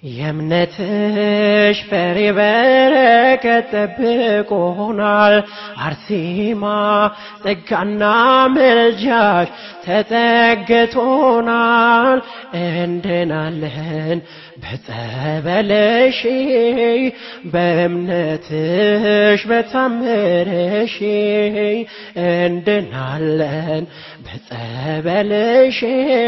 የእምነትሽ ፍሬ በረከት ጠብቆናል። አርሴማ ጸጋና ምልጃሽ ተጠግቶናል። እንድናለን በጸበለሽ በእምነትሽ በታምርሽ እንድናለን በጸበልሽ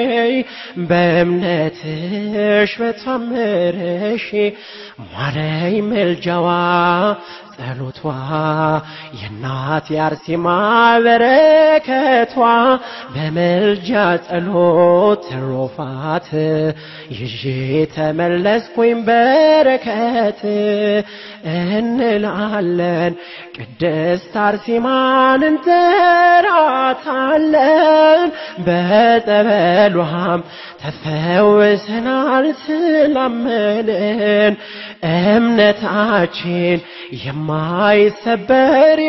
በእምነትሽ በታምርሽ ማረይ መልጃዋ ጸሎቷ የእናት የአርሴማ በረከቷ በመልጃ ጸሎት ትሩፋት ይዤ ተመለስኩኝ በረከት እንላለን ቅድስት አርሴማን እንጠራታለን በጸበሏም ተፈውሰናል ስላመንን እምነታችን የማይሰበር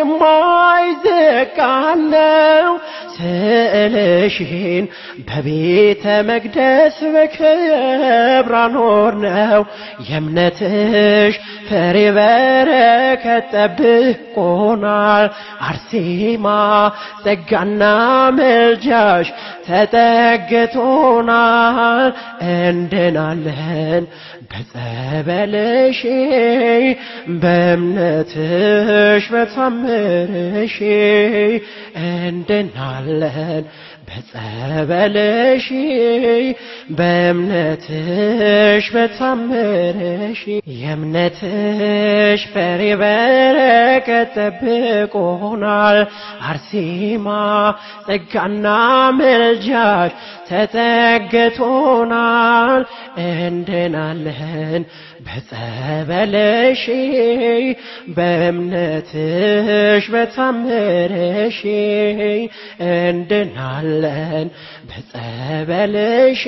የማይዘጋለው ስዕልሽን በቤተ መቅደስ በክብር አኖር ነው የእምነትሽ ፍሬ በረከት ጠብቆናል። አርሴማ ጸጋና ምልጃሽ ተጠግቶናል። እንድናለን በጸበልሽ በእምነትሽ በታምርሽ እንድናለን በጸበልሽ በእምነትሽ በታምርሽ የእምነትሽ ፍሬ በረከት ጠብቆናል። አርሴማ ጸጋና ምልጃሽ ተጠግቶናል። እንድናለን በጸበልሽ በእምነትሽ በታምርሽ እንድናለን በጸበልሽ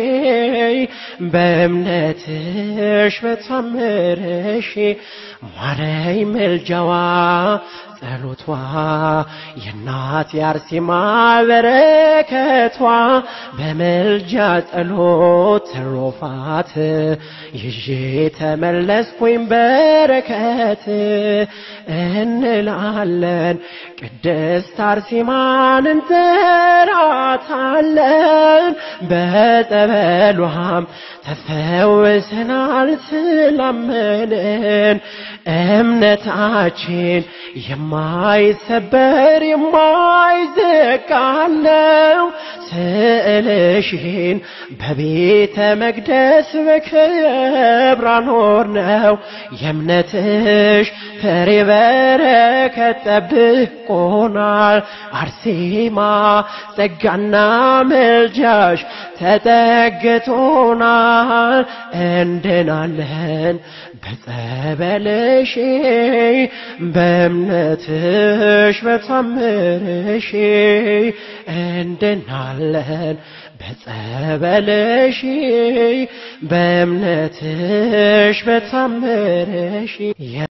በእምነትሽ በታምርሽ ማረይ መልጃዋ ጸሎቷ የእናት የአርሴማ በረከቷ በመልጃ ጸሎት ትሩፋት ይዤ ተመለስኩኝ በረከት እንላለን ቅድስት አርሴማን እንጠራታለን በጸበሏም ተፈውሰናል ስላመንን እምነታችን የማይሰበር የማይዘጋለው ስዕልሽን በቤተ መቅደስ በክብር አኖር ነው የእምነትሽ ፍሬ በረከት ጠብቆናል። አርሴማ ጸጋና ምልጃሽ ተጠግቶናል። እንድናለን በጸበልሽ በእምነትሽ በታምርሽ እንድናለን በጸበልሽ በእምነትሽ በታምርሽ